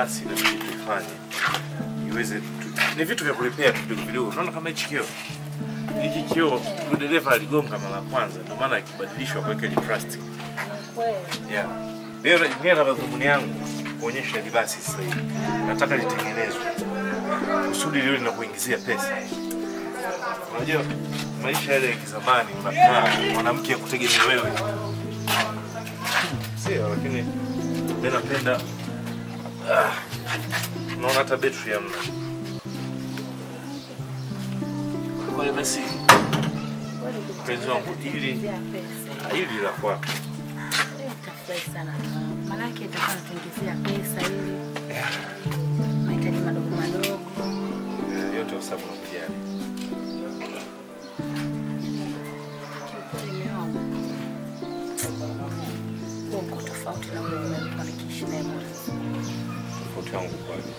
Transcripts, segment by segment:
basi inabidi tuifanye iweze tu, ni vitu vya kulipea tu vidogo vidogo. Unaona kama hichi kioo hiki kioo yule dereva aligonga mara ya kwanza, ndio maana ikibadilishwa kuweka ile plastic. Yeah. Leo mimi na madhumuni yangu kuonyesha hili basi sasa hivi. Nataka litengenezwe kusudi liwe linakuingizia pesa. Unajua maisha yale ya kizamani, unakaa mwanamke akutegemea wewe, sio? Lakini mimi napenda ah, unaona hata betri hamna. Kwa hiyo basi, mpenzi wangu, hili hili la kwako Nitafurahi sana manake itakuwa natuingizia pesa ili mahitaji madogo madogo. Eh, yote kwa sababu nakujali. Nimeona uko tofauti na ule nilikuwa nikiishi naye mwanzo. Tofauti yangu kwani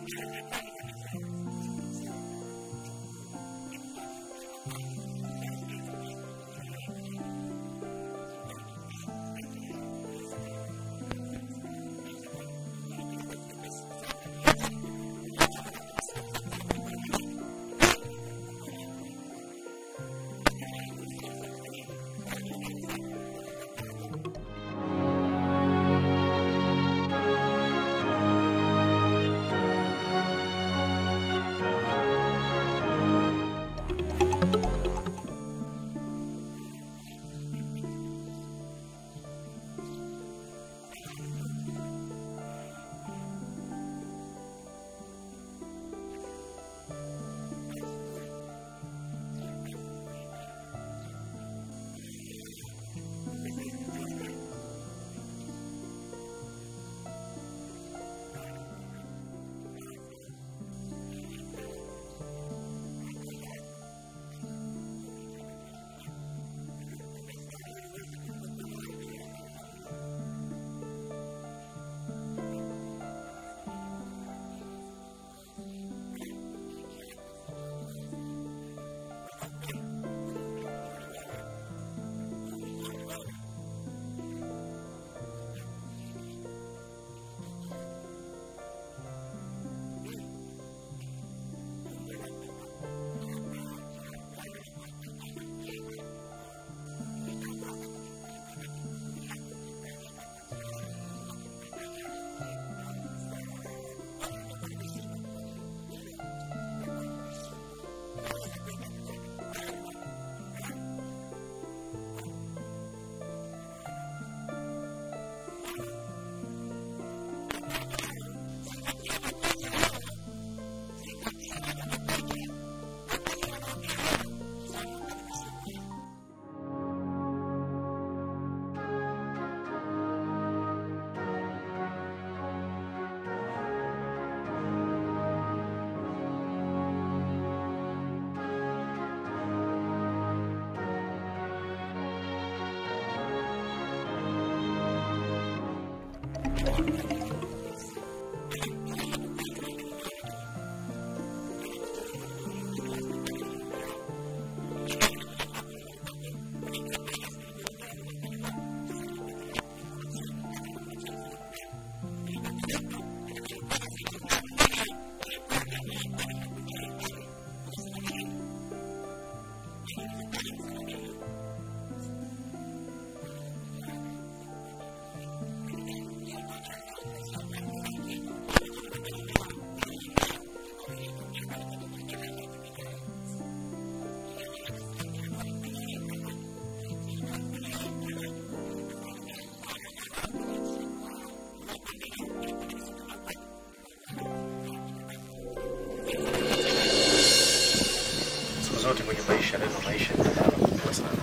siku zote kwenye maisha, neno maisha ni maana kubwa sana.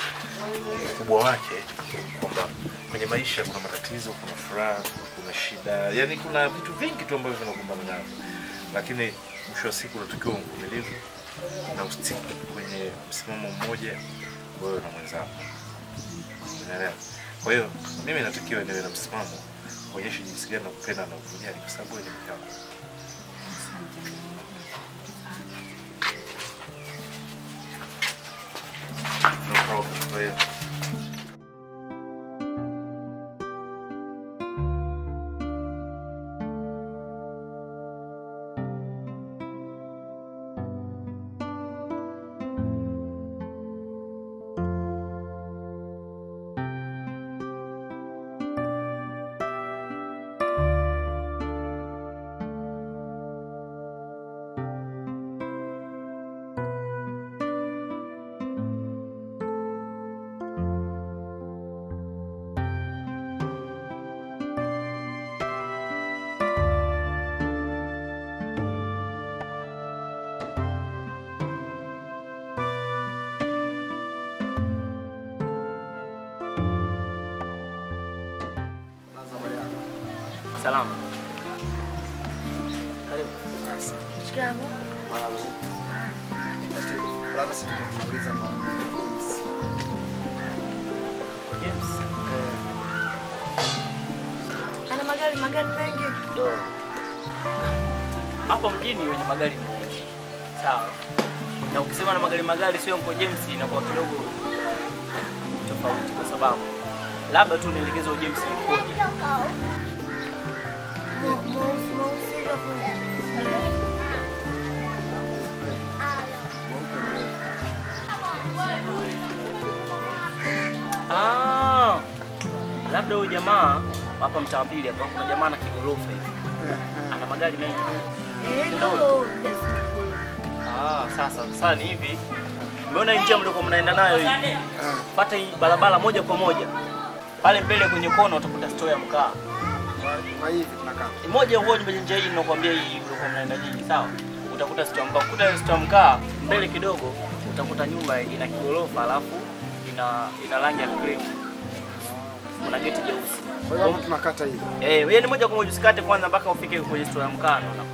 Ukubwa wake kwamba kwenye maisha kuna matatizo, kuna furaha, kuna shida, yani kuna vitu vingi tu ambavyo vinakumbana navyo, lakini mwisho wa siku unatakiwa mvumilivu na usitiki kwenye msimamo mmoja wewe na mwenzako, unaelewa? Kwa hiyo mimi natakiwa niwe na msimamo, kuonyesha jinsi gani nakupenda na kujali, kwa sababu wewe ni mke wangu. No problem. Kwa hiyo Salama. Karibu. Shikamoo. Labda sisi tunamuuliza mama. James. Ana magari magari mengi. Ndo. hapa mjini wenye magari ni wengi. Sawa. Na ukisema na magari magari sio Uncle James inakuwa kidogo tofauti kwa sababu labda tu nielekeze huyo James yukoje. Ah, labda huyu jamaa hapa mtaa pili hapa kuna jamaa na kigorofa hivi. Ana magari mengi. Ndio. Ah, sasa sasa ni hivi. Umeona hii njia mlikuwa mnaenda nayo hii? Pata hii barabara moja kwa moja. Pale mbele kwenye kona utakuta store ya mkaa. Kwa hivi tunakaa. Moja huo ni njia hii ninakwambia hii mlikuwa mnaenda nyinyi, sawa? Utakuta store ya mkaa. Ukuta ile store ya mkaa mbele kidogo utakuta nyumba ina kigorofa alafu ina ina rangi ya cream. Kuna geti jeusi. Kwa hiyo hapo tunakata hivi. Eh, wewe ni moja kwa moja usikate kwanza mpaka ufike kwenye store ya mkaa. unaona.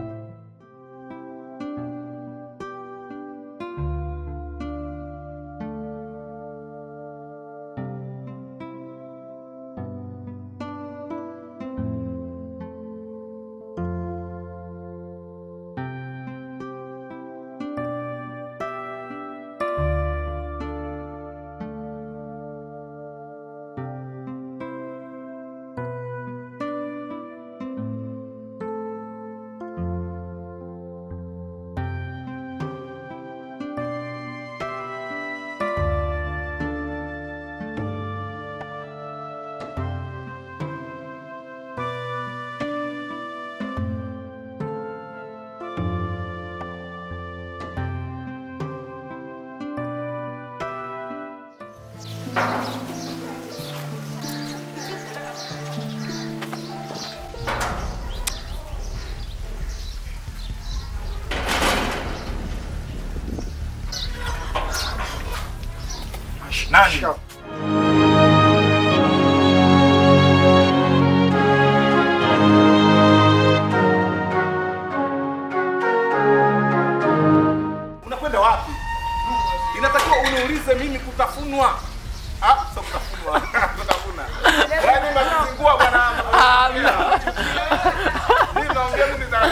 Nani? Shika. Unakwenda wapi? Inatakiwa uniulize mimi kutafunwa. Ah, sio kutafunwa. Kutafuna. Yaani unazingua bwana. Mimi naongea mimi za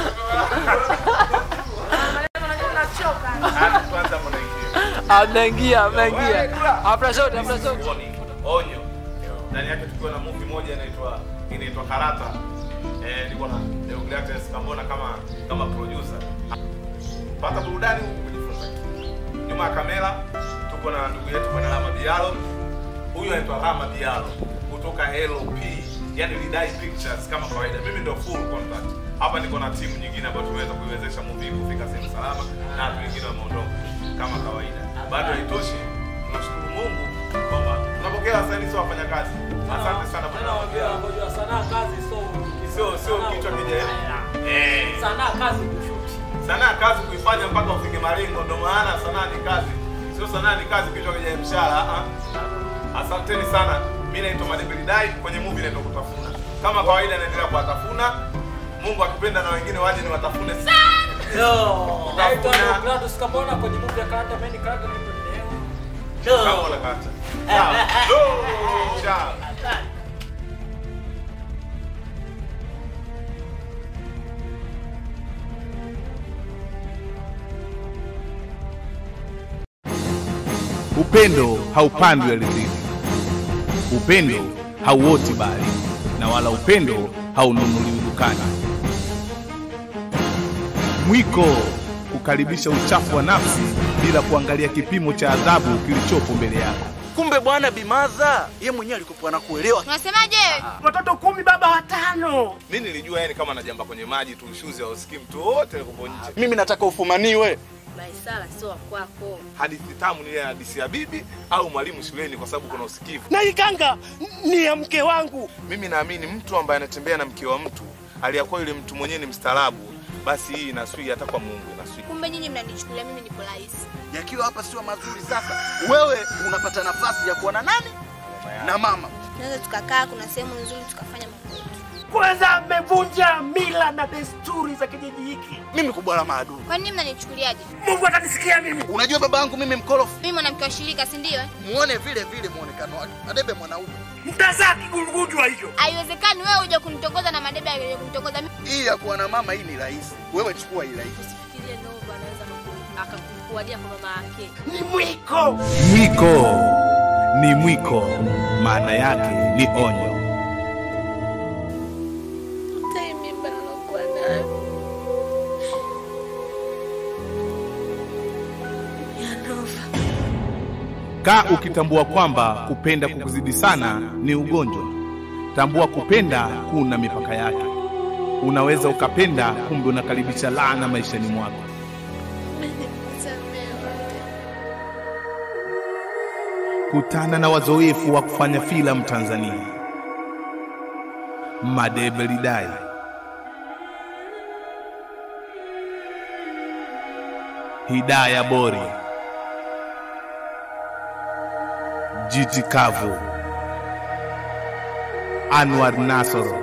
Ah, kwanza mnaingia. Amnaingia, amnaingia. Hapana sote, hapana sote. Warning, onyo. Ndani yake tukiwa na movie moja inaitwa inaitwa Karata. Eh, niko na Deogratias Kambona kama kama producer. Pata burudani huku kujifunza. Nyuma ya kamera tuko na ndugu yetu bwana Rama Bialo. Huyu anaitwa Rama Bialo kutoka LP, yani Lidai Pictures kama kawaida. Mimi ndio full contact. Hapa niko na timu nyingine ambayo tumeweza kuiwezesha movie kufika sehemu salama na watu wengine wameondoka kama kawaida. Bado haitoshi. Tunashukuru Mungu kwamba tunapokea wasanii sio wafanyakazi. Asante sana bwana. Sanaa kazi so Sio sio kichwa kija. Eh. sanaa kazi kushuti. Sanaa kazi kuifanya mpaka ufike malengo, ndio maana sanaa ni kazi, sio sanaa ni kazi kichwa kija mshahara. ah, ah. Asanteni sana. Mimi naitwa Madebeli Dai, kwenye movie naitwa Kutafuna. Kama kawaida, naendelea kuwatafuna. Mungu akipenda na wengine waje ni watafune sana. Yo, Kutafuna. naitwa Gladys Kambona kwenye movie ya Karata Meni Karata nipo leo. Kama unakata. Sawa. Go! Ciao. Upendo haupandwi ardhini, upendo hauoti bali, na wala upendo haununuliwi dukani. Mwiko kukaribisha uchafu wa nafsi bila kuangalia kipimo cha adhabu kilichopo mbele yako. Kumbe bwana Bimaza ye mwenyewe alikuwa anakuelewa. Unasemaje? Watoto kumi baba watano. Mimi nilijua yani kama najamba kwenye maji tu shuzi au skim tu wote uko nje. Mimi nataka ufumaniwe. Baisala sio wa kwako. Hadithi tamu ni ile hadithi ya bibi au mwalimu shuleni kwa sababu kuna usikivu. Na ikanga ni ya mke wangu. Mimi naamini mtu ambaye anatembea na mke wa mtu aliyakuwa yule mtu mwenyewe ni mstaarabu, basi hii inaswi hata kwa Mungu inaswi. Kumbe nyinyi mnanichukulia mimi nipo rahisi. Yakiwa hapa sio mazuri sasa. Wewe unapata nafasi ya kuwa na nani? Na mama. Tunaweza tukakaa, kuna sehemu nzuri tukafanya mambo yetu. Kwanza mmevunja mila mila na desturi za kijiji hiki. Mimi kubwa la maadui. Kwa nini mnanichukuliaje? Mungu atanisikia mimi. Unajua baba yangu mimi mkorofi. Mimi mwanamke wa shirika, si ndio? eh? Muone vile vile muonekano wake. Madebe mwanaume. Mtazaa kigurugujwa hicho. Haiwezekani wewe uje kunitongoza na madebe ya kunitongoza mimi. Hii ya kuwa na mama hii ni rahisi. Wewe chukua hii rahisi. Fikirie Nova anaweza akakuadia kwa mama yake. Ni mwiko. Mwiko ni mwiko, maana yake ni onyo. Hata hii mimba nilokuwa nayo ya Nova. Kaa ukitambua kwamba kupenda kukuzidi sana ni ugonjwa. Tambua kupenda kuna mipaka yake. Unaweza ukapenda, kumbe unakaribisha laana maishani mwako. Kutana na wazoefu wa kufanya filamu Tanzania. Madebe Lidai, Hidaya Bori, Jiti Kavu, Anwar Nasoro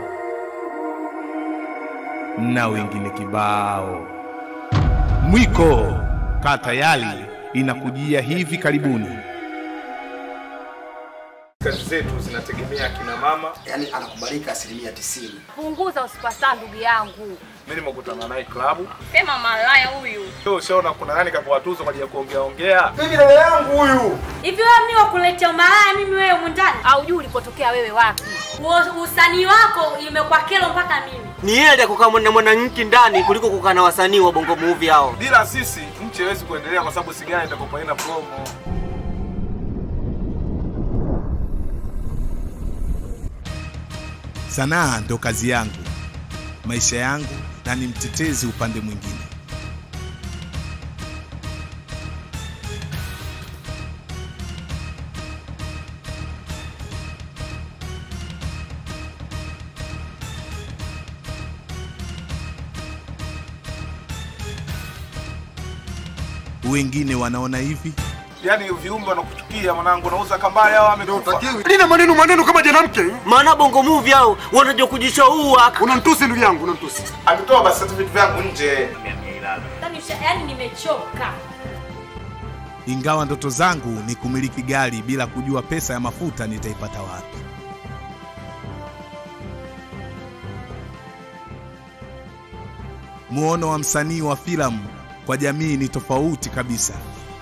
na wengine kibao. Mwiko kaa tayari, inakujia hivi karibuni. Kazi zetu zinategemea kina mama. Yaani anakubalika asilimia tisini. Punguza usipasa ndugu yangu. Mimi nimekutana naye klabu. Sema malaya huyu. Leo ushaona kuna nani kapewa tuzo kwa ajili ya kuongea ongea. Mimi dada yangu huyu. Hivi wewe mimi wakuletea malaya mimi wewe mundani? Haujui ulipotokea wewe wapi? Uo- Usanii wako imekuwa kero mpaka mimi. Ni heri kukaa na mwanamke ndani kuliko kukaa na wasanii wa bongo movie hao. Bila sisi nchi haiwezi kuendelea kwa sababu sigara itakopa ina promo. Sanaa ndo kazi yangu, maisha yangu, na ni mtetezi upande mwingine. Wengine wanaona hivi, Yaani viumbe wanakuchukia mwanangu, nauza kambaya au amekufa. Lina maneno maneno kama janamke. Maana bongo movie hao wanajua kujishaua. Unanitusi ndugu yangu, unanitusi. Alitoa basi certificate vyangu nje. Yaani usha- Yaani nimechoka. ingawa ndoto zangu ni kumiliki gari bila kujua pesa ya mafuta nitaipata wapi. Muono wa msanii wa filamu kwa jamii ni tofauti kabisa,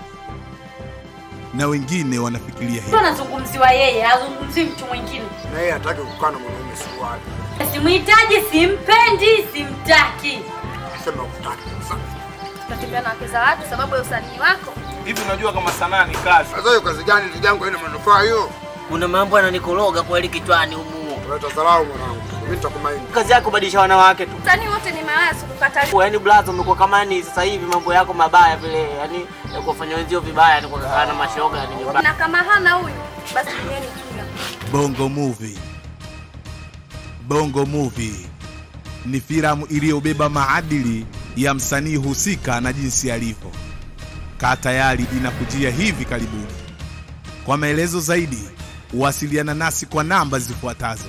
na wengine wanafikiria Sio hivi. anazungumziwa yeye, hazungumzii mtu mwingine. Na yeye hataki kukaa na mwanaume suruali. Simhitaji, simpendi, simtaki. Sema ukutaki sasa. Unatembea na wake za watu sababu ya usanii wako. Hivi unajua kama sanaa ni kazi. Sasa hiyo kazi gani ndugu yangu haina manufaa hiyo? Kuna mambo yananikoroga kweli kichwani humu. Unaleta dharau mwanangu. Mimi nitakumaini. Kazi yako kubadilisha wanawake tu. Usanii wote ni mawazo kukata Yaani blaza umekuwa kama yani sasa hivi mambo yako mabaya vile, yani ya kuwafanya wenzio vibaya ni kukaa na mashoga yani nyumbani. na kama hana huyu basi duniani kila. Bongo Movie. Bongo Movie ni filamu iliyobeba maadili ya msanii husika na jinsi alivyo. Kaa tayari, inakujia hivi karibuni. Kwa maelezo zaidi, wasiliana nasi kwa namba zifuatazo.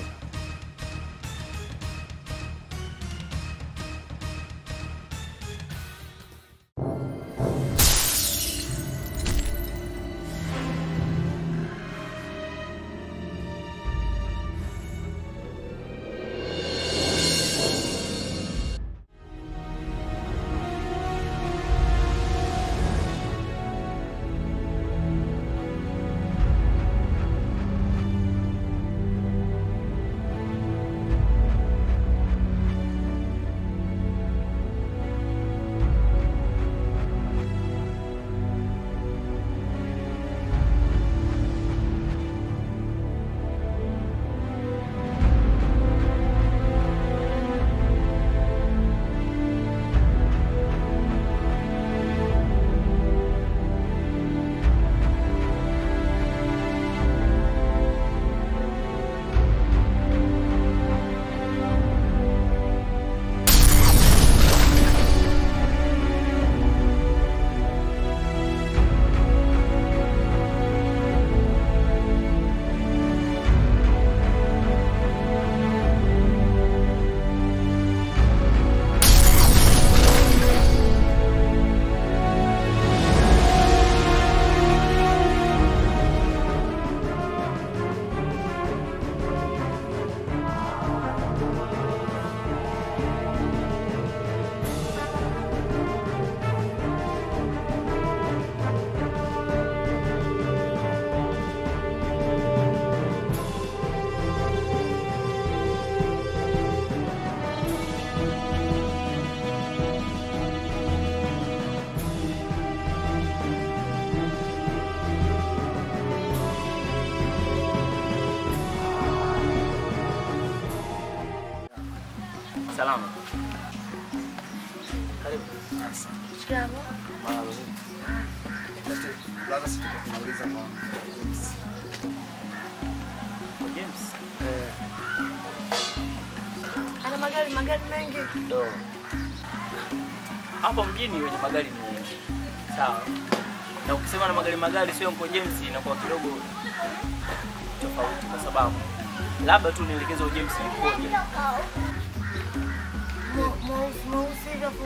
Salama. Karibu. Marahaba. Labda sisi tunauliza kwa Kwa James. Ana magari magari mengi. Ndo. Hapa mjini wenye magari ni wengi. Sawa. Na ukisema na magari magari sio Uncle James inakuwa kidogo tofauti kwa sababu labda tu nielekeze James yukoje. Mweusi mweusi hivi hapo.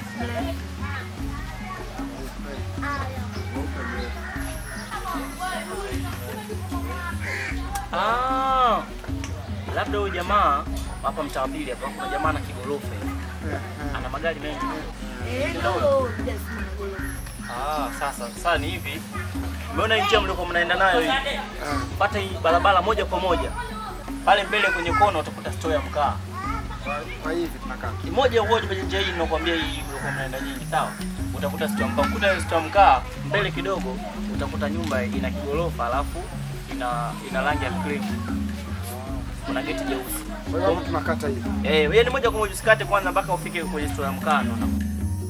Ah. Labda huyo jamaa hapa mtaa wa pili hapa kuna jamaa na kigorofa hivi. Ana magari mengi. Ndio. Ah, sasa sasa ni hivi. Umeona hii njia mliokuwa mnaenda nayo hii? Pata hii barabara moja kwa moja. Pale mbele kwenye kona utakuta store ya mkaa. kwa hivi tunakaa. Moja uoje kwenye njia hii ninakwambia hii mliokuwa mnaenda nyinyi, sawa? Utakuta store ya mkaa. Ukuta ile store ya mkaa mbele kidogo utakuta nyumba ina kigorofa alafu ina ina rangi ya cream. Kuna geti jeusi. Kwa hiyo hapo tunakata hivi. Eh, wewe ni moja kwa moja usikate kwanza mpaka ufike kwenye store ya mkaa ndo una-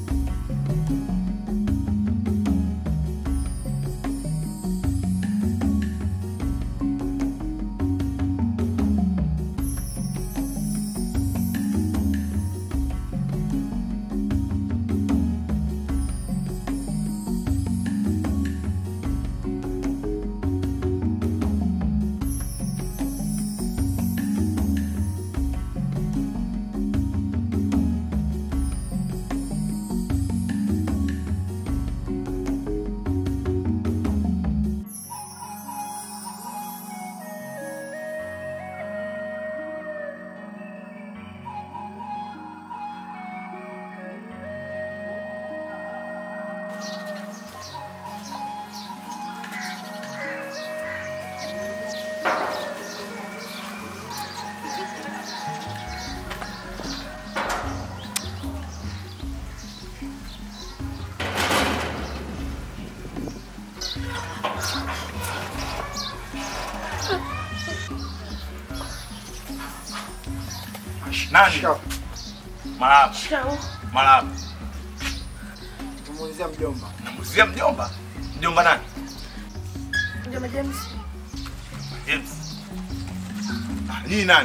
Nani? Shikamoo. Marahaba. Marahaba. Tumuulizia mjomba. Namuzia mjomba. Mjomba nani? Mjomba James. James. Ah, Nyinyi nani?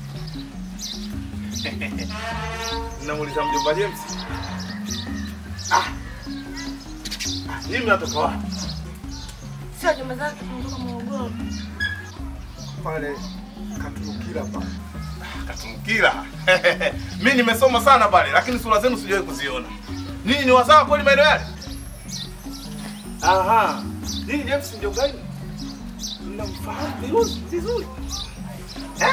Namuuliza mjomba James. Ah. Ah, Nyinyi mnatoka wapi? Sio jomba zake kutoka Morogoro. Pale katukila pale. Katumkila. Mimi nimesoma sana pale lakini sura zenu sijawahi kuziona. Ninyi ni wasawa kweli maeneo yale? Aha. Ninyi James ndio gani? Mnamfahamu vizuri vizuri. Eh?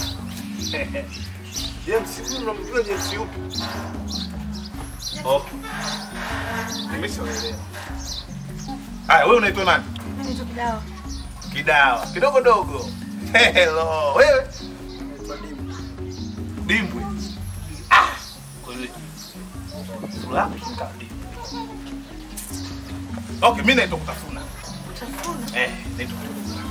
James huyu mnamjua James yupi? Okay. Nimeshaelewa. Haya, wewe unaitwa nani? Mimi nitoka Kidawa. Kidawa. Kidogo dogo. Hello. Wewe? Naitwa Dimu. Dimbwe. Ah, kweli. Sura yako kama dimbwe. Okay, mimi naitwa kutafuna. Utafuna. Eh, naitwa kutafuna.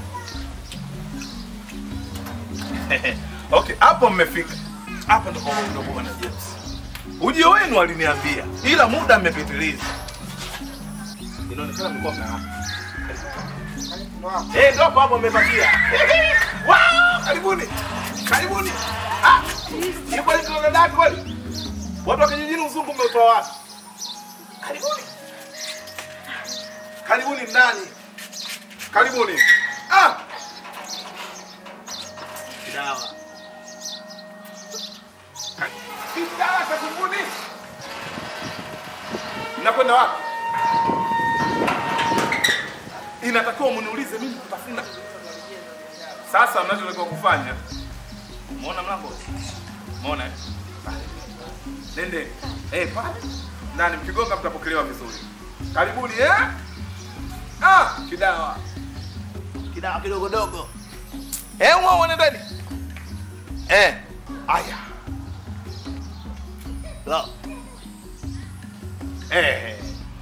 Okay, hapo mmefika. Hapa ndo kwa ndo bwana James. Ujio wenu aliniambia, ila muda mmepitiliza. Inaonekana mlikuwa mna Eh, ndo hapo hapo mmepatia. Wow, karibuni. Karibuni. Ah, ni kweli kuna dada kweli? Watu wa kijijini uzungu mmeutoa wapi? Karibuni. Karibuni ndani. Karibuni. Ah! Kidawa. Kidawa karibuni. Mnakwenda wapi? Inatakiwa mniulize mimi kutafuna. Sasa mnachotakiwa kufanya, umeona mlango? Umeona? eh? Nende. Eh, pale. Ndani mkigonga mtapokelewa vizuri. Karibuni eh? Ah, kidawa. Kidawa kidogo dogo. Eh, wao nendeni. Eh, aya. La. Eh.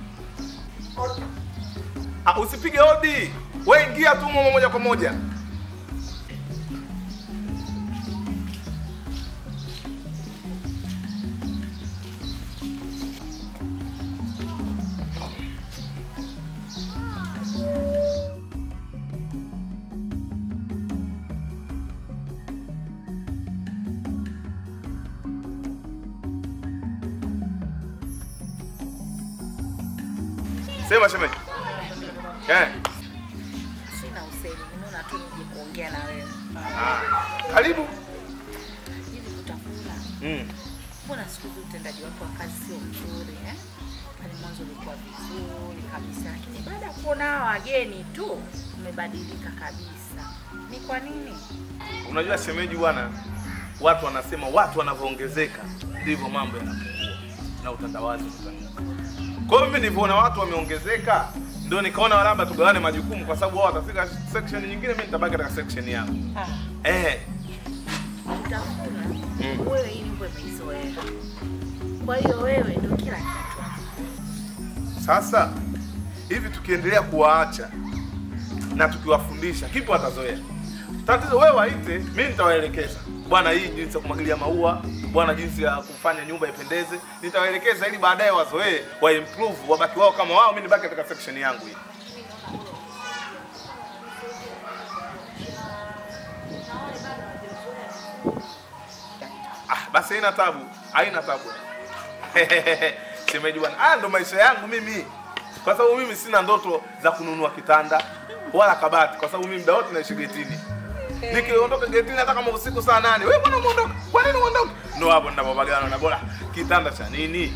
Ah, usipige hodi. Wewe ingia tu moja moja kwa moja. Sema shemeji. Eh. Sina usemi, nimeona tu nije kuongea na wewe. Ah. Karibu. Hivi kutafuna. Mm. Mbona siku hizi utendaji wako wa kazi sio mzuri eh? Pale mwanzo ulikuwa vizuri kabisa, lakini baada ya kuona hawa wageni tu umebadilika kabisa. Ni kwa nini? Unajua shemeji bwana, watu wanasema watu wanavyoongezeka ndivyo mambo yanapungua na utandawazi utanuka. Kwa hiyo mimi nilivyoona watu wameongezeka ndio nikaona labda tugawane majukumu kwa sababu wao watafika section nyingine, mimi nitabaki katika section yangu. Ah, Eh, utafuna Mm. wewe, hii nyimbo imeizoea. Kwa hiyo wewe ndio kila kitu. sasa hivi tukiendelea kuwaacha na tukiwafundisha, kipi watazoea? Tatizo wewe waite, mimi nitawaelekeza bwana, hii jinsi ya kumwagilia maua, bwana, jinsi ya kufanya nyumba ipendeze, nitawaelekeza ili baadaye wazoee, wa improve, wabaki wao kama wao, mimi nibaki katika section yangu hii. Ah, basi haina tabu, haina tabu. Shemeji bwana, haya ndo maisha yangu mimi, kwa sababu mimi sina ndoto za kununua kitanda wala kabati, kwa sababu mimi muda wote naishi getini. Nikiondoka getini hata kama usiku saa nane, wewe mbona umeondoka? Kwa nini uondoka? Ndo hapo ninapopagana na bora kitanda cha nini?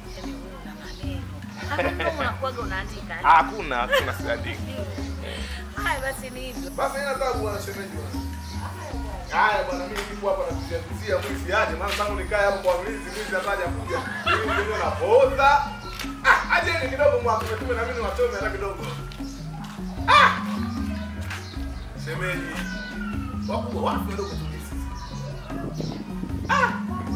Hata kama unakuwaga unaandika. Hakuna, hakuna siandiki. Haya basi ni hivyo. Basi haina tabu bwana shemeji bwana. Haya bwana, mimi nipo hapa nakuzia kuzia mwizi aje, maana tangu nikae hapo kwa mwizi, mwizi hata hajakuja. Mimi ndio napoza. Ah, aje ni kidogo mwako, tume na mimi wachome hata kidogo. Ah! Shemeji. Wakubwa wapi wadogo tulisi? Ah!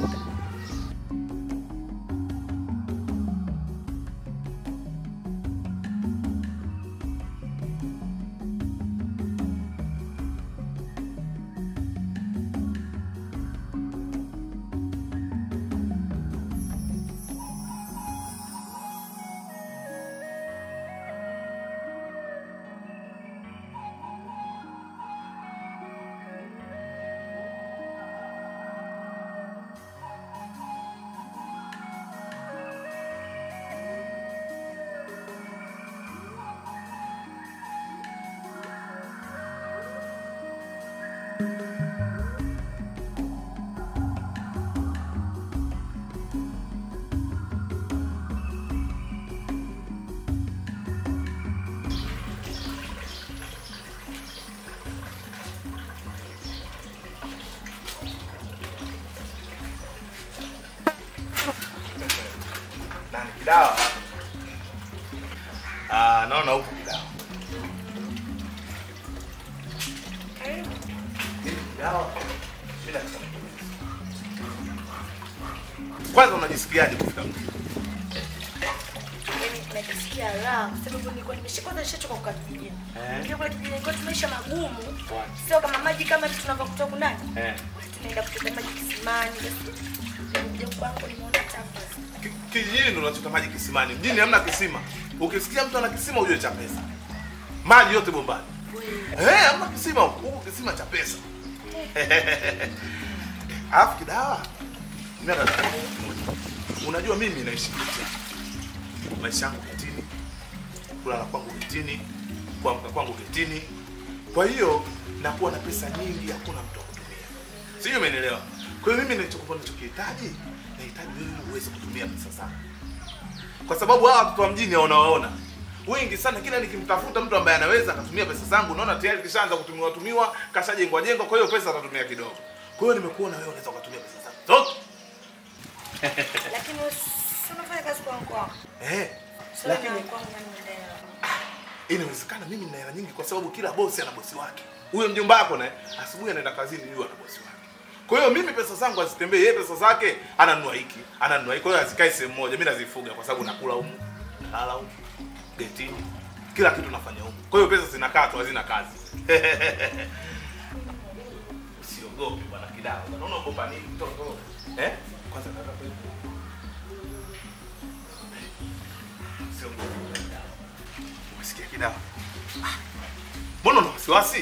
Nani kidawa? Ah, naona huko kidawa. Hili kidawa. Bila kusema. Kwanza unajisikiaje kufika mjini? Yaani najisikia raha kwa sababu nilikuwa nimesha kwanza nishachoka kukaa kijijini. Ndio kule kijijini kwa maisha magumu. Sio kama maji kama hivi tunavyokuta huku ndani. Eh. Tunaenda kuchota maji kisimani. Ndio kwangu nimeona chapa. Ki- Kijijini ndo unachota maji kisimani. Mjini hamna kisima. Ukisikia mtu ana kisima ujue cha pesa. Maji yote bombani. Eh, hamna kisima huku. Huku kisima cha pesa. Alafu kidawa. Mimi nataka kukuuliza. Unajua mimi naishi getini. Maisha yangu getini. Kulala kwangu getini. Kuamka kwangu getini. Kwa hiyo nakuwa na pesa nyingi, hakuna mtu wa kutumia. Sijui umenielewa. Kwa hiyo mimi nilichokuwa ninachokihitaji, nahitaji wewe uweze kutumia pesa zangu. Kwa sababu hawa watoto wa mjini wanawaona wengi sana, kila nikimtafuta mtu ambaye anaweza akatumia pesa zangu, naona tayari kishaanza kutumiwa tumiwa, kashajengwa jengwa, kwa hiyo pesa atatumia kidogo. Kwa hiyo nimekuona wewe unaweza ukatumia pesa zangu zote. Lakini si unafanya kazi kwa mkoa. Eh, Sio lakini na kwangu nani mwenyewe. inawezekana mimi nina hela nyingi kwa sababu kila bosi ana bosi wake. Huyo mjomba wako naye asubuhi anaenda kazini, yule ana bosi wake. Kwa hiyo mimi pesa zangu hazitembei, yeye pesa zake ananunua hiki, ananunua hiki. Kwa hiyo hazikai sehemu moja, mimi nazifuga kwa sababu nakula humu, nalala humu, getini, kila kitu nafanya humu. Kwa hiyo pesa zinakaa tu, hazina kazi. Usiogope bwana Kidawa, bwana unaogopa nini mtoto? Eh? Kwanza kaka kwetu. Usiogope bwana Kidawa. Umesikia Kidawa? Ah, Mbona una wasiwasi?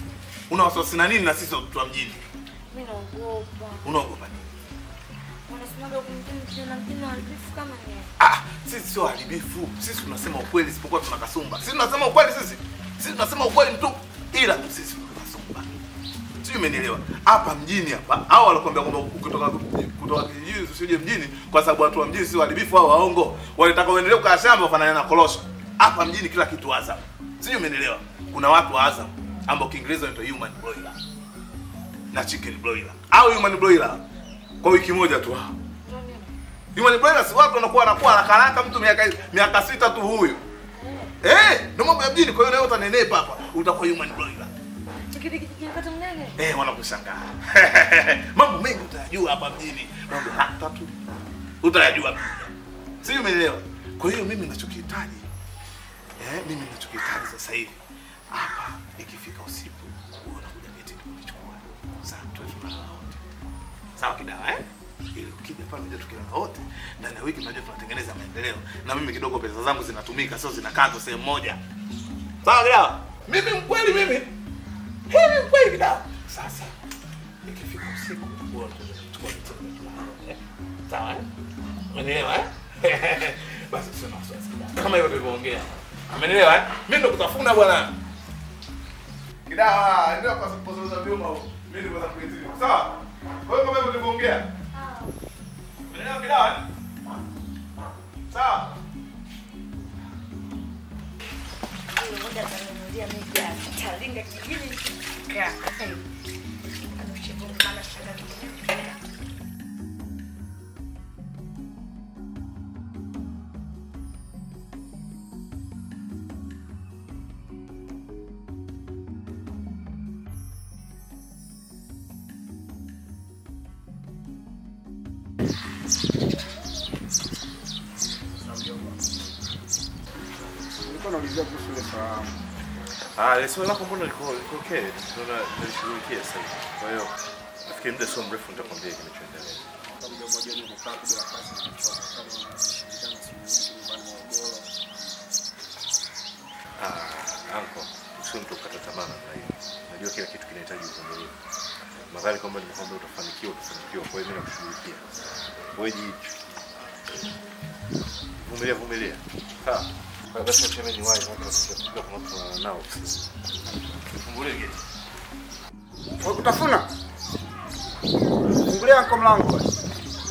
Una wasiwasi na nini na sisi watoto wa mjini? Mimi naogopa. Unaogopa nini? Maana unasemaga kumjini kijana mjini waharibifu kama ni Ah, sisi sio haribifu. Sisi tunasema ukweli isipokuwa tuna kasumba. Sisi tunasema ukweli sisi. Sisi tunasema ukweli mtu. Ila tu sisi tuna kasumba. Sio umenielewa? Hapa mjini hapa hao walikwambia kwamba kutoka kutoka kijijini usije mjini kwa sababu watu wa mjini si waharibifu au waongo. Walitaka uendelee kukaa shamba ufanane na korosho. Hapa mjini kila kitu Azam. Sio umenielewa? Kuna watu wa Azam ambao Kiingereza wanaitwa human broiler na chicken broiler au human broiler kwa wiki moja tu. Human broiler si watu wanakuwa wanakuwa haraka haraka mtu miaka miaka sita tu huyu. Eh, ndio mambo ya mjini kwa hiyo nawe utanenepa hapa. Utakuwa human broiler. Nikipata mnene. Eh, wanakushangaa. mambo mengi utayajua hapa mjini. Mambo hata tu utayajua pia. Sio umeelewa? Kwa hiyo mimi ninachokihitaji eh, mimi ninachokihitaji sasa hivi hapa ikifika usiku wewe unakuja geti kunichukua. Sasa tuwe tunalala wote. Sawa kidawa eh? Ili ukija pale unajua tukilala wote ndani ya wiki tunajua tunatengeneza maendeleo na mimi kidogo pesa zangu zinatumika sio zinakatwa sehemu moja. Sawa kidawa? Mimi mkweli mimi. Mimi mkweli kidawa. Sasa ikifika usiku wewe unakuja kuchukua vitu eh? Sawa eh? Umeelewa eh? Basi sio na wasiwasi kidawa. Kama hivyo tulivyoongea. Amenielewa eh? Mimi ndo kutafuna bwana. Kidawa, ndio kwa sababu za vyuma huko. Mimi ndio kwa sababu Sawa? Kwa hiyo kama hivyo tulivyoongea. Umeelewa kidawa? eh? Sawa? Huyo mmoja atanunulia mimi gari. Talinga kijijini nikifika. Anushibu mama shanga kijijini. Nilikuwa naulizia kuhusu ile fahamu. Ah, ile swali lako mbona liko liko okay? Tunaona nalishughulikia sasa hivi. Kwa hiyo nafikiri muda sio mrefu nitakwambia kinachoendelea. Kama ndio moja ni kukaa tu bila kazi na kuchoka kama unashirikiana suluhisho nyumbani Morogoro. Ah, anko, sio mtu kukata tamaa namna hiyo. Najua kila kitu kinahitaji uvumilivu. Nadhani kwamba nimekwambia utafanikiwa, utafanikiwa. Kwa hiyo mimi nakushughulikia. Wewe jicho. Vumilia, vumilia. Sawa. Kwa hiyo basi acha mimi niwahi mpaka nasikia kuna watu wana nao. Fungulie geti. Wewe kutafuna? Fungulia kwa mlango basi.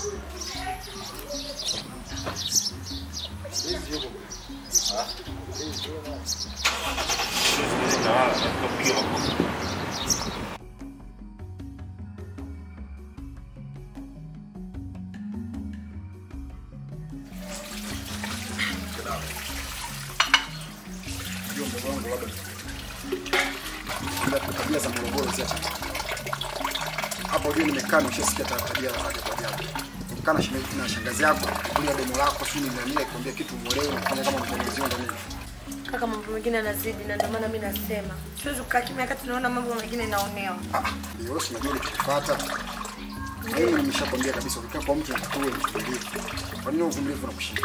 Ndio mdogo wangu labda. Bila tabia za Morogoro ziacha. Hapo juu nimekaa nimeshasikia tabia za ajabu ajabu. Ukikaa na shemeji na shangazi yako, kulia demo lako, sio nini na nini, kuambia kitu muelewe, unafanya kama mtengenezio ndio nini. Kaka, mambo mengine yanazidi na ndio maana mimi nasema siwezi kukaa kimya wakati naona mambo mengine naonewa. Ndio si unajua nikikufuata. Mimi nimeshakwambia kabisa ukikaa kwa mtu uwe mvumilivu. Kwa nini uvumilivu unakushinda?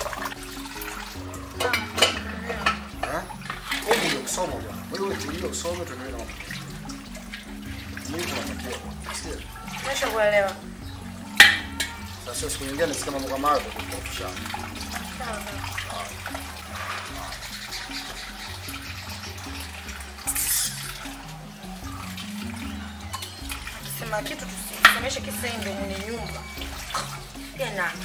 Ah? Wewe ndio kusoma bwana. Wewe ndio usome tuendelee na mambo. Mungu anatakia. Sio? Nimeshakuelewa. Sasa siku nyingine nisikia mambo kama hayo tutakushana. Sema kitu tusisemeshe kisa hii ndio mwenye nyumba. Pia nani?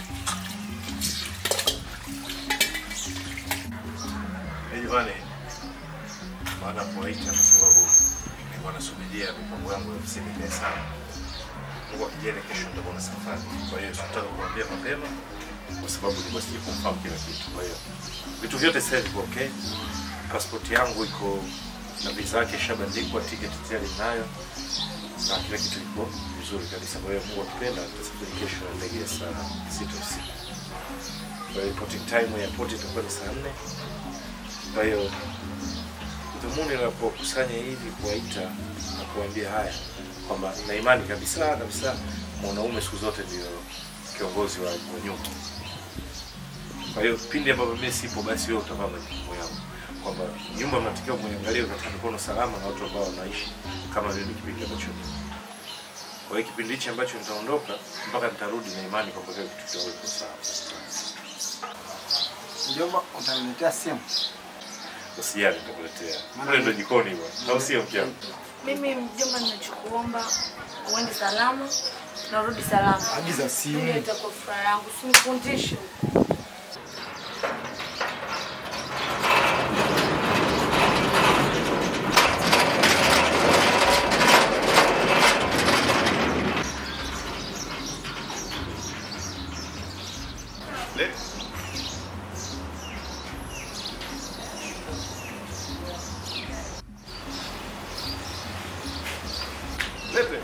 Jamani, baada kuwaita kwa sababu nilikuwa nasubiria mipango yangu ya ofisini ikae sawa. Mungu akijali, kesho nitakuwa na safari, kwa hiyo sikutaka kuambia mapema kwa sababu nilikuwa sija confirm kila kitu. Kwa hiyo vitu vyote sasa viko okay, passport yangu iko na visa yake ishabandikwa, tiketi tayari ninayo na kila kitu iko vizuri kabisa. Kwa hiyo Mungu akipenda, tutasafiri kesho na ndege ya saa sita usiku. Kwa hiyo reporting time ya airport itakuwa ni saa nne. Kwa hiyo dhumuni la kuwakusanya hivi, kuwaita na kuwaambia haya kwamba na imani kabisa kabisa mwanaume siku zote ndio kiongozi wa, wa nyumba. Kwa hiyo pindi ambapo mimi sipo, basi wewe utavaa majukumu yangu, kwamba nyumba mnatakiwa muiangalie katika mikono salama na watu ambao wanaishi kama mimi kipindi ambacho Kwa hiyo kipindi hichi ambacho nitaondoka mpaka nitarudi na imani kwamba kila kitu kitakuwa kiko sawa. Mjomba, utaniletea simu? Usijali nitakuletea. Kule ndo jikoni bwana. Au sio mke wangu? Mimi mjomba, ninachokuomba uende salama na urudi salama. Agiza simu. Ndio itakuwa furaha yangu, usinifundishe. Le- Lete.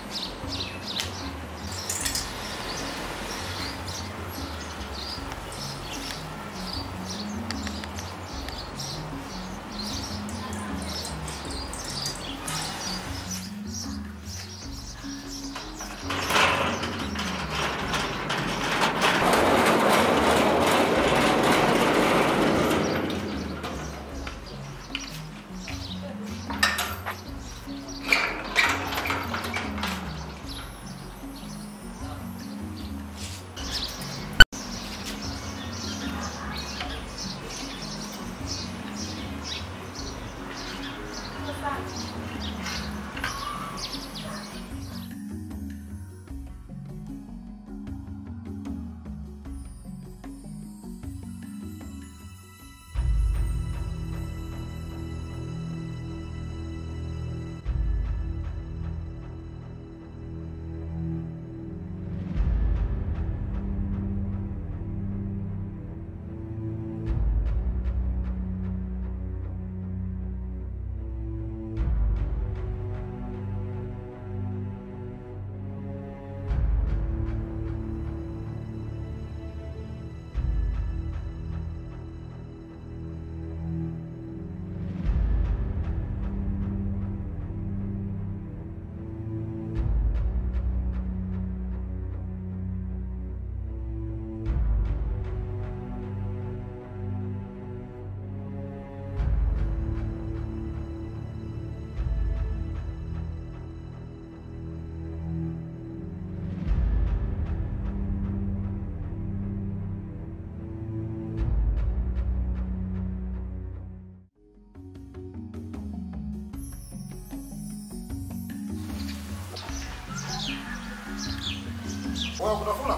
Wewe kutafuna?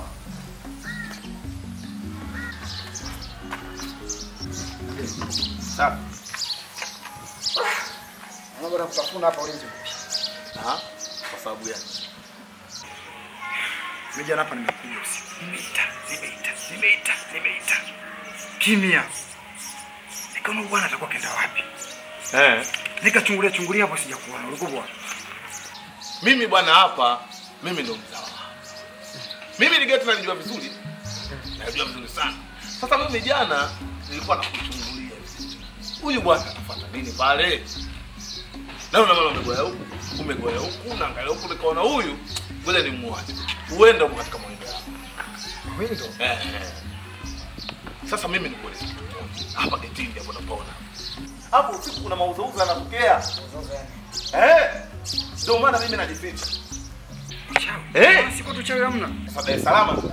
Safi. Naona bwana kutafuna hapa ulinzi. Aha. Kwa sababu gani? Mimi jana hapa nimekuja usiku. Nimeita, nimeita, nimeita, nimeita. Kimya. Nikaona huyu bwana atakuwa kenda wapi? Eh. Nikachungulia chungulia hapo sijakuona. Ulikuwa bwana. Mimi bwana hapa, mimi ndo mzawa. Mimi ni geti nalijua vizuri. Najua vizuri sana. Sasa mimi jana nilikuwa nakuchungulia. Huyu bwana anafuata nini pale? Na una mama umegoya huku, umegoya huku, unaangalia huku nikaona huyu ngoja ni muache. Uende huko katika mwendo wako. Mwendo? Eh. eh. Sasa mimi nikueleze kitu kimoja. Hapa getini hapo napaona. Hapo usiku kuna mauzauza yanatokea. Eh. Ndio maana mimi najificha. Eh? Siku tu chawi hamna. Sasa Dar es Salaam.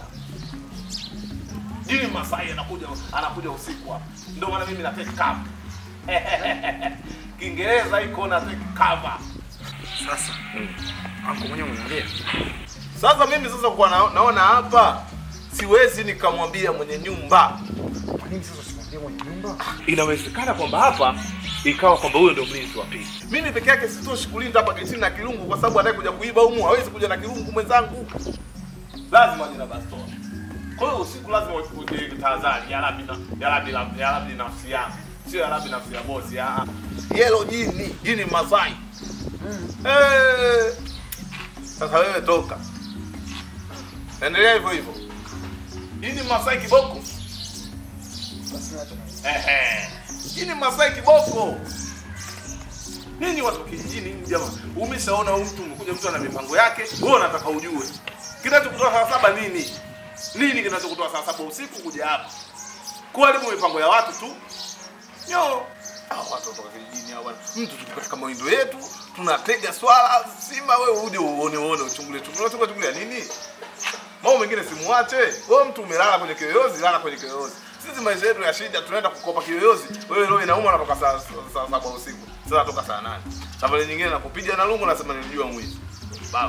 Jini Masai anakuja anakuja usiku hapa. Ndio maana mimi na take cover. Kiingereza iko na take cover. Sasa. Anko mwenyewe unaongea. Sasa mimi sasa kwa na, naona hapa siwezi nikamwambia mwenye nyumba. Kwa nini sasa usimwambie mwenye nyumba? Inawezekana kwamba hapa ikawa kwamba huyo ndio mlinzi wa pili. Mimi peke yake sitoshi kulinda hapa getini na kirungu kwa sababu anayekuja kuiba humu hawezi kuja na kirungu mwenzangu. Lazima aje na bastola. Kwa hiyo usiku lazima uje tahadhari ya rabi na ya rabi na ya rabi nafsi yangu. Sio ya rabi nafsi ya bosi. Ah. Yellow jini, jini Masai. Eh. Sasa wewe toka. Endelea hivyo hivyo. Jini Masai kiboko. Basi acha. Ehe. Hii ni Masai kiboko. Nini watu wa kijijini hivi jamaa? Umeshaona huyu mtu umekuja mtu ana mipango yake, wewe unataka ujue. Kinachokutoa saa saba nini? Nini kinachokutoa saa saba usiku kuja hapa? Kuharibu mipango ya watu tu. Nyo. Hao watu kutoka kijijini hao bwana. Mtu tuko katika mawindo yetu, tunatega swala simba, wewe uje uone uone uchungulie chungulie chungulie chungulie nini? Mambo mengine simuache. Wewe mtu umelala kwenye kiyoyozi, lala kwenye kiyoyozi. Sisi maisha yetu ya shida, tunaenda kukopa kiyoyozi. Wewe leo inauma natoka saa saa saba usiku. Sasa natoka saa nane. Safari nyingine nakupiga na lungu nasema nilijua mwizi. Baba.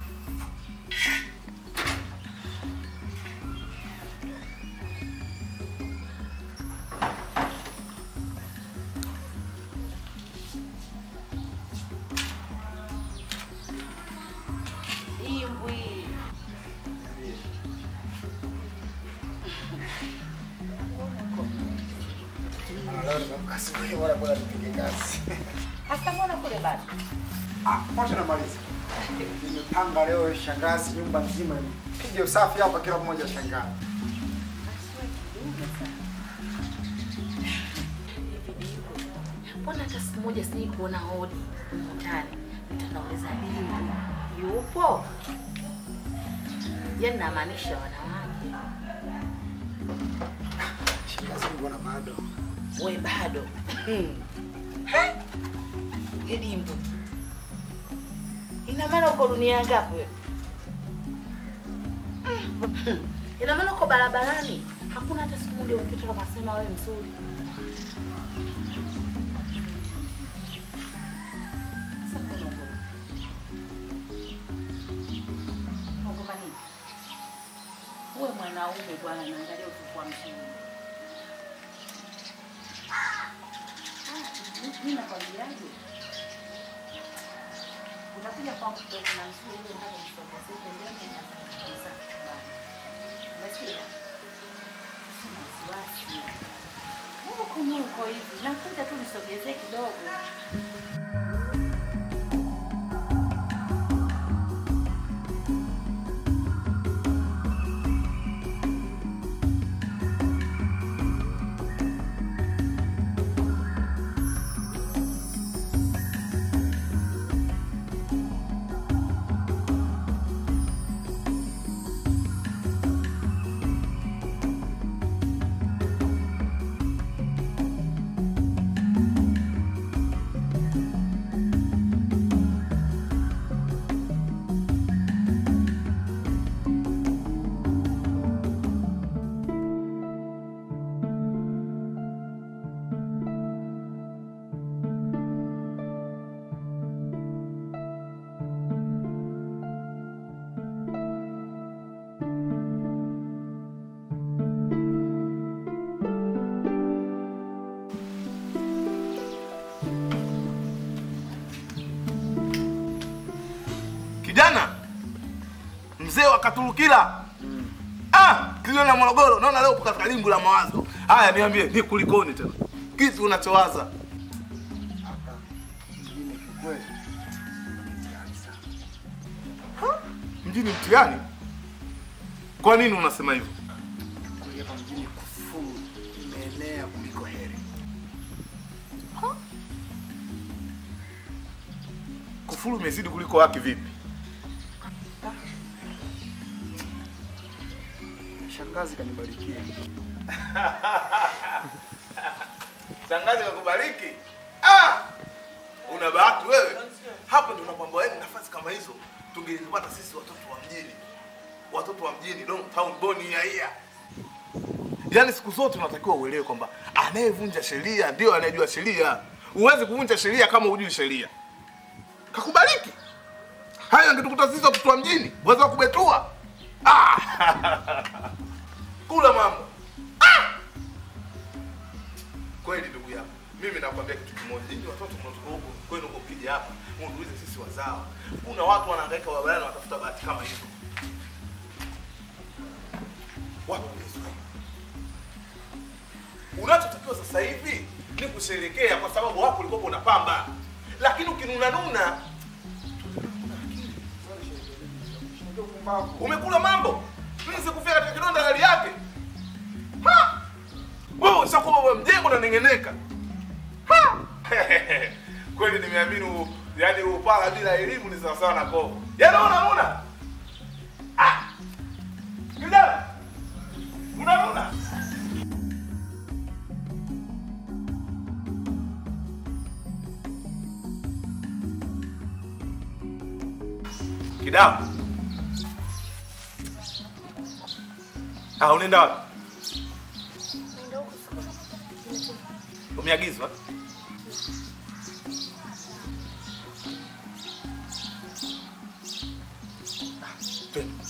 Imbwi. Leo nimeamka asubuhi, bora bora nipige kazi. Hasa mbona kule bado? Ah, mwacha namaliza. Nimepanga leo shangazi nyumba nzima nipige usafi hapa, kila mmoja shangaa. Mbona hata siku moja sijai kuona hodi humu ndani? Mtanauliza Dimbu yupo? Yaani namaanisha wanawake. Shangazi, mbona bado? We bado Ye Dimbu, ina maana uko dunia ngapi wewe? Ina maana uko barabarani, hakuna hata siku moja ukipita ukasema wewe mzuri. Sasa mbona unaogopa? Unaogopa nini? Uwe mwanaume bwana, naangalia utakuwa mzuri. Mimi nakwambiaje? Unakuja kwangu kidogo na mzuri ile hali msogeze pembeni na kuuliza chumbani. Umesikia? Sina wasiwasi. Mungu Mungu hivi. Nakuja tu nisogezee kidogo. Kijana mzee wa Katurukila ah, kilio na Morogoro, naona leo upo katika limbu la mawazo. Haya, niambie ni kulikoni tena, kitu unachowaza? Hapa mjini kiukweli mtihani sana. Mjini mtihani? Kwa nini unasema hivyo? Kweli hapa mjini kufuru imeenea kuliko heri. Kufuru imezidi kuliko haki vipi? Shangazi kanibarikia. Shangazi kakubariki. Ah! Una bahati wewe. Hapa ndio nakwambia wewe nafasi kama hizo tungezipata sisi watoto wa mjini. Watoto wa mjini Don Town Boni ya hia. Yaani siku zote unatakiwa uelewe kwamba anayevunja sheria ndio anayejua sheria. Huwezi kuvunja sheria kama hujui sheria. Kakubariki. Hayo angetukuta sisi watoto wa mjini, waweza kubetua. Ah! Kula mambo. Kweli ndugu yangu, mimi nakwambia kitu kimoja, nyinyi watoto mnatoka huko kwenu huko, ukija hapa muulize sisi wazawa, kuna watu wanahangaika barabarani wanatafuta bahati kama hizo. Watu wamezwa. Unachotakiwa sasa hivi ni kusherekea, kwa sababu hapo ulikuwa unapamba, lakini ukinunanuna umekula mambo. Mimi sikufia katika kidonda hali yake. Ha! Wewe ushakuwa wewe mjengo na nengeneka. Ha! Kweli nimeamini u- yaani upala bila elimu ni sawa sawa na kovu. Yaani unaona? Ah! Kijana! Unaona? Kidawa. Ah, unaenda wapi? Umeagizwa? Ah, twende.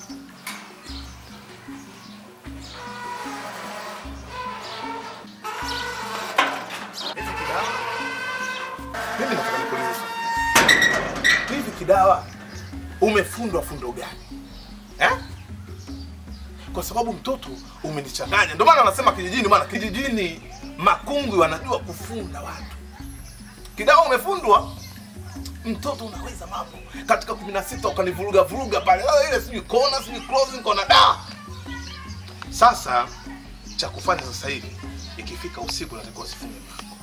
Hivi Kidawa? Mimi nataka nikuulize swali. Hivi Kidawa, umefundwa fundo gani eh? Kwa sababu mtoto umenichanganya, ndio maana wanasema kijijini, maana kijijini makungwi wanajua kufunda watu. Kidawa, umefundwa mtoto, unaweza mambo katika kumi na sita ukanivuruga vuruga pale, "Ah, ile sijui kona sijui closing kona da. Sasa cha kufanya sasa hivi, ikifika usiku natakiwa usifunge mlango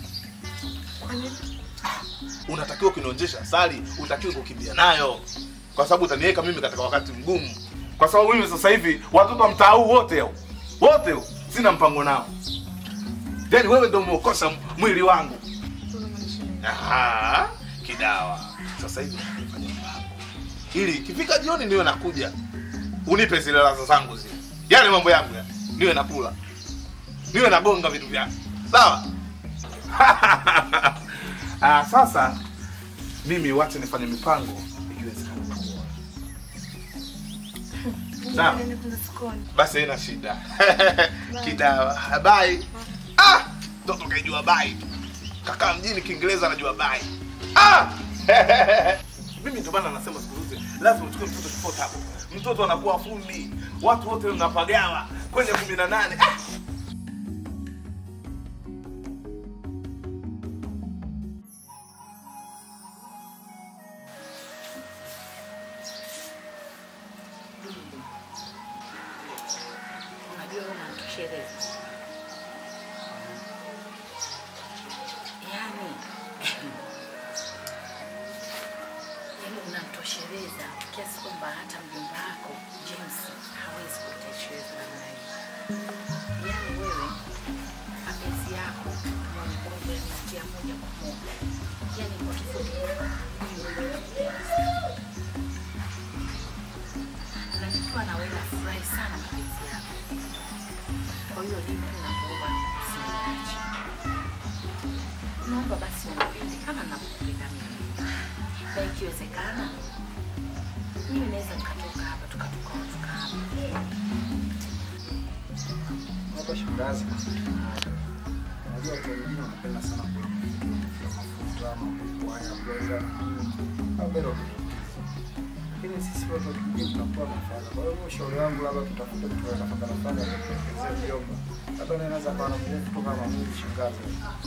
unatakiwa kunionjesha asali, utakiwa kukimbia nayo, kwa sababu utaniweka mimi katika wakati mgumu, kwa sababu mimi sasa hivi watoto wa mtaa huu wote hao wote hao sina mpango nao, yani wewe ndio umeokosa mwili wangu. Aha, kidawa. Sasa hivi nafanya mpango ili ikifika jioni niwe nakuja unipe zile laza zangu zile, yale mambo yangu ya niwe nakula, niwe nagonga vitu vyako, sawa? Ah, sasa mimi wache nifanye mipango ikiwezekana kuoa. Sawa? Basi haina shida. Kidawa. Bye. Ah! Mtoto kaijua bye tu. Kaka mjini Kiingereza anajua bye. Ah! Mimi ndio maana nasema siku zote lazima uchukue mtoto kipota hapo. Mtoto anakuwa fundi. Watu wote mnapagawa kwenye 18. Ah! Unajua wewe unanitosheleza. Yaani yaani unanitosheleza kiasi kwamba hata mjomba wako James hawezi kutosheleza namna hii. Yaani wewe mapenzi yako moja kwa moja yanaingia moja kwa moja. Yaani kwa kifupi mimi wewe nakupenda na nikiwa na wewe nafurahi sana mapenzi yako. Kwa hiyo mimi nakuomba usiniache. Naomba basi unipende kama nakupenda mimi, na ikiwezekana mimi naweza nikatoka hapa tukatoka tuka hapa. Hapa shangazi, unajua watu wengine wanapenda sana kula mafuta ama kukwaya blender au bado lakini sisi watu wa kijijini tunakuwa nafanya. Kwa hiyo ushauri wangu labda tutafute mtu wa nafaka nafanya kuongezea vyombo, labda naye anaweza kuwa na mrefu kutoka kama mimi shangazi.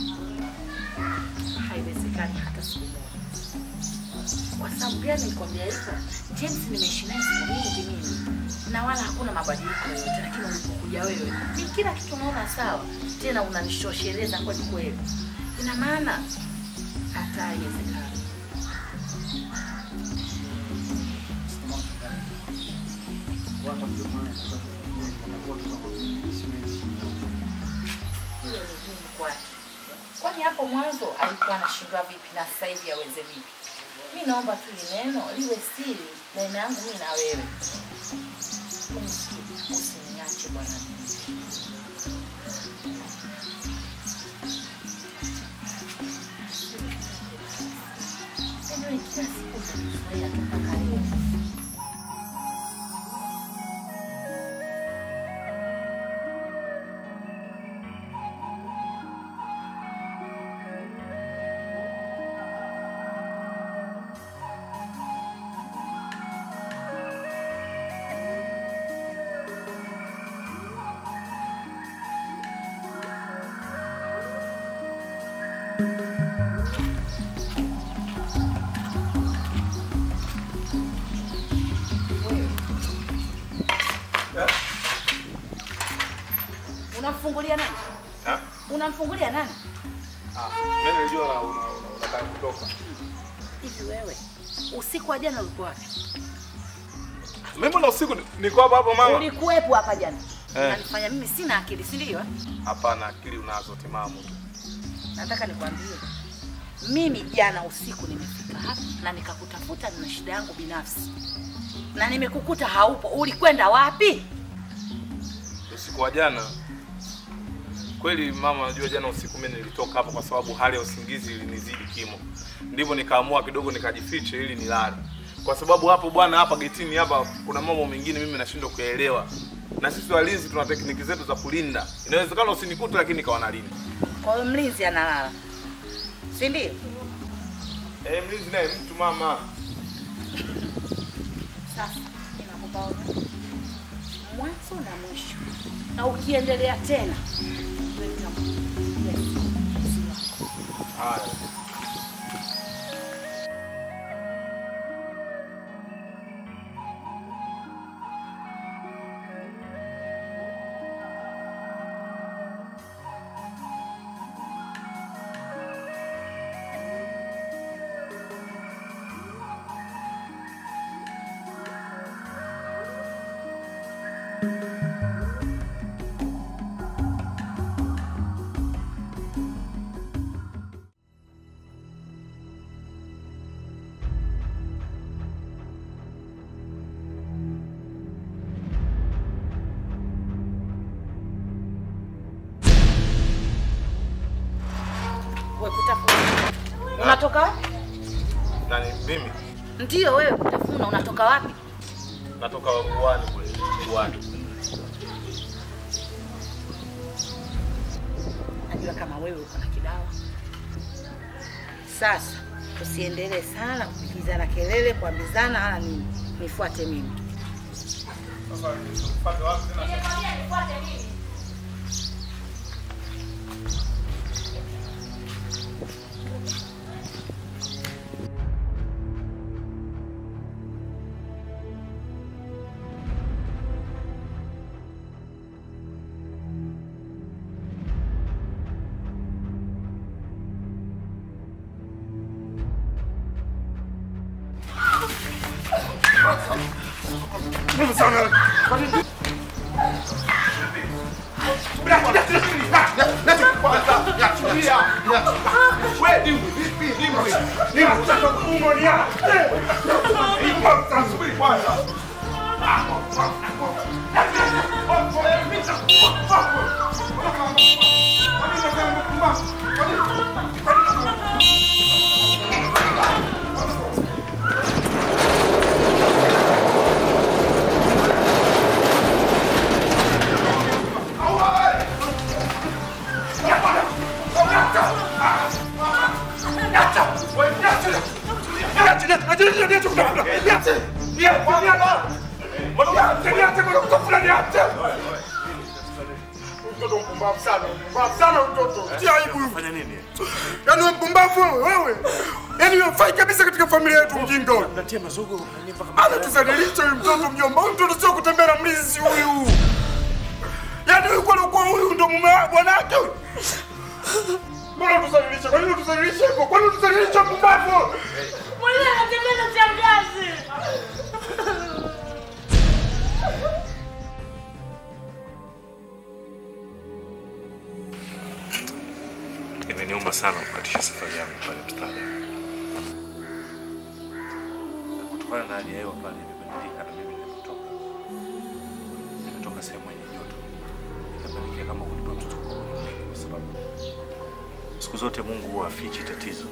Haiwezekani hata siku moja. Kwa sababu gani nikwambia hivyo? James nimeishi naye siku nyingi mimi na wala hakuna mabadiliko yoyote, lakini ulipokuja wewe ni kila kitu unaona sawa, tena unanishosheleza kweli kweli. Ina maana hata haiwezekani. Watu ndio maana tunakuwa Hiyo ni ngumu kwake. Kwani hapo mwanzo alikuwa anashindwa vipi na sasa hivi aweze vipi? Mi naomba tu li neno liwe siri baina yangu mimi na wewe. Unisikie, Usiniache bwana. Yaani kila siku utanifurahia tu mpaka leo. Unamfungulia nani? Ha? Unamfungulia nani? Ah, mimi nilijua una- una- unataka kutoka. Hivi wewe usiku wa jana ulikuwa wapi? Mimi mbona usiku ni- niko hapa hapa mama? Ulikuwepo hapa jana. Eh. Unanifanya mimi sina akili, si ndio? Hapana, akili unazo timamu tu. Nataka nikwambie Mimi jana usiku nimefika hapa na nikakutafuta, nina shida yangu binafsi na nimekukuta haupo. Ulikwenda wapi? Usiku wa jana kweli, mama, najua jana usiku mimi nilitoka hapa kwa sababu hali ya usingizi ilinizidi kimo, ndivyo nikaamua kidogo nikajifiche ili nilale, kwa sababu hapo bwana, hapa getini hapa kuna mambo mengine mimi nashindwa kuyaelewa, na sisi walinzi tuna tekniki zetu za kulinda. Inawezekana usinikute, lakini nikawa nalinda. Kwa hiyo mlinzi analala, si ndio? Eh, mlinzi naye mtu mama. Sasa ninakupa onyo, mwanzo na mwisho, na ukiendelea tena wewe utakuja mzizi wako. Haya. Wewe kutafuna. Unatoka wapi? Nani mimi? Ndio wewe kutafuna, unatoka wapi? Natoka uani kule. Uani. Najua kama wewe uko na kidawa. Sasa usiendelee sana kupigizana kelele, kuambizana wala nini. Nifuate mimi. Sasa nipate wapi tena? Mtoto mpumbavu sana, mpumbavu sana mtoto. Tia aibu. Fanya nini? Yaani wewe mpumbavu wewe, wewe. Yaani wewe fai kabisa katika familia yetu mjinga wewe. Natia mazogo unanipa kama Anatuzalilisha huyu mtoto mjomba. Huyu mtoto sio kutembea na mlinzi huyu. Yaani huyu kwa kwa huyu ndo mume wa bwana wake huyu. Mbona tuzalilisha? Kwa nini tuzalilisha hivyo? Kwa nini tuzalilisha mpumbavu? Mwenye anatembea na shangazi. Imeniuma sana kukatisha safari yangu pale mstari. Kutokana na hali ya hewa pale imebadilika na mimi nimetoka. Nimetoka sehemu yenye joto. Nikapelekea kama kunipa mtoto kwa mwingi kwa sababu siku zote Mungu huwa afichi tatizo.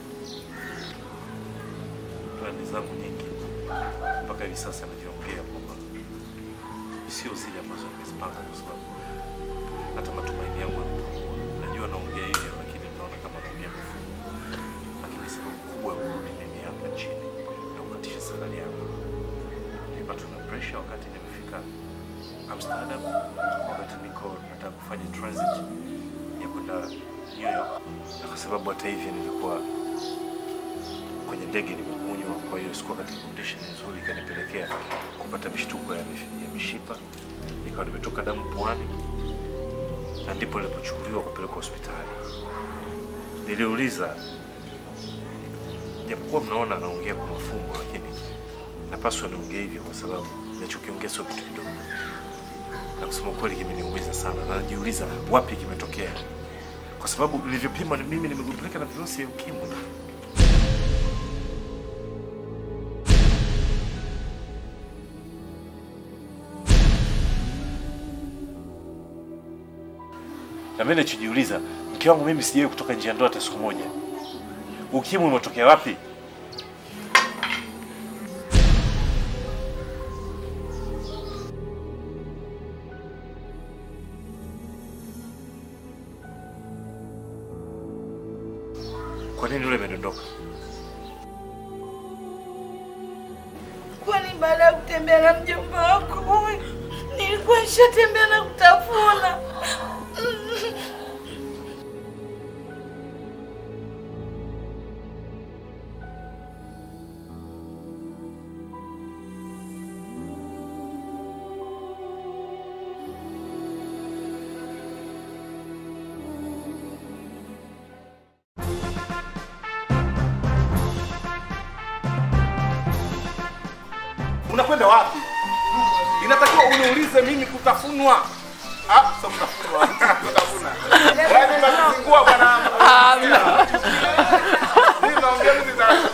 Plani zangu nyingi mpaka hivi sasa najiongea kwamba sio zile ambazo nimezipanga kwa sababu hata matumaini yangu yamepungua. Najua naongea hivi lakini naona kama naongea mifumo, lakini sababu kubwa ya kurudi mimi hapa nchini na kukatisha safari yangu, nilipatwa na pressure wakati nimefika Amsterdam, wakati niko nataka kufanya transit ya kwenda New York, na kwa sababu hata hivyo nilikuwa kwenye ndege nimekunywa, kwa hiyo sikuwa katika condition nzuri, ikanipelekea kupata mishtuko ya mish- ya mishipa, nikawa nimetoka damu puani na ndipo nilipochukuliwa kupelekwa hospitali. Niliuliza, japokuwa mnaona anaongea kwa mafumbo, lakini napaswa niongee hivyo kwa sababu ninachokiongea sio kitu kidogo, na kusema kweli kimeniumiza sana, na najiuliza wapi kimetokea, kwa sababu nilivyopima ni mimi nimegundulika na virusi vya ukimwi. Na mimi nachojiuliza, mke wangu mimi sijawahi kutoka nje ya ndoa hata siku moja. Ukimwi umetokea wapi? Kwa nini yule amedondoka? Kwani baada ya kutembea na mjomba wako huyu nilikuwa nishatembea na kutafuna. Unakwenda wapi? Inatakiwa uniulize mimi kutafunwa. Ah, sio kutafunwa. Kutafuna. Yaani unazingua bwana. Mimi naongea mimi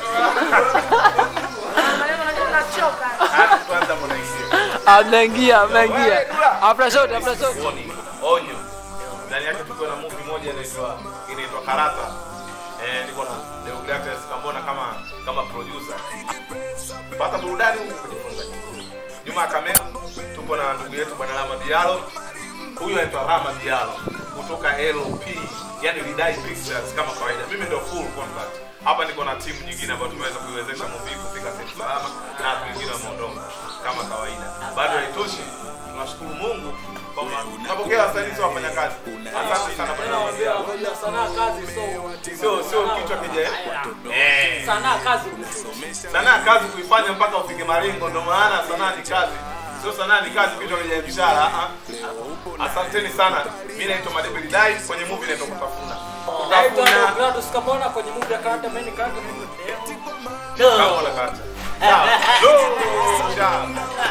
Kwanza mnaingia. Ameingia, ameingia. After shot, after shot. Warning, onyo. Ndani yake tuko na movie moja inaitwa inaitwa Karata. Eh, niko na Deogratias Kambona kama kama producer. Pata burudani huku kujifunza. Nyuma ya kamera tuko na ndugu yetu Bwana Rama Diallo. Huyu anaitwa Rama Diallo kutoka LP, yani Lidai Pictures kama kawaida. Mimi ndio full contract. Hapa niko na timu nyingine ambayo tumeweza kuiwezesha movie kufika sehemu salama na watu wengine wameondoka kama kawaida. Bado haitoshi. Tunashukuru Mungu kwamba tunapokea wasanii sio wafanyakazi. Asante sana Bwana Rama Diallo. Sanaa kazi so. Sio sio kichwa kija. Eh. Sanaa kazi. Sanaa kazi kuifanya mpaka ufike malengo, ndio maana sanaa ni kazi. Sio sanaa ni kazi, kichwa kija biashara. ah, ah. Asanteni sana. Mimi naitwa Madebeli Dai kwenye movie inaitwa Kutafuna. Naitwa Kutafuna Gladys Kambona kwenye movie ya Karata Man Karata Man Leo. kama unakata. Sawa. Go. Ciao.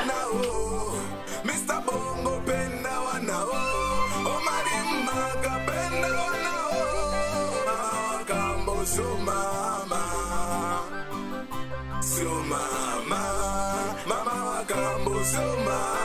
So mama, so mama, mama wakambo so mama.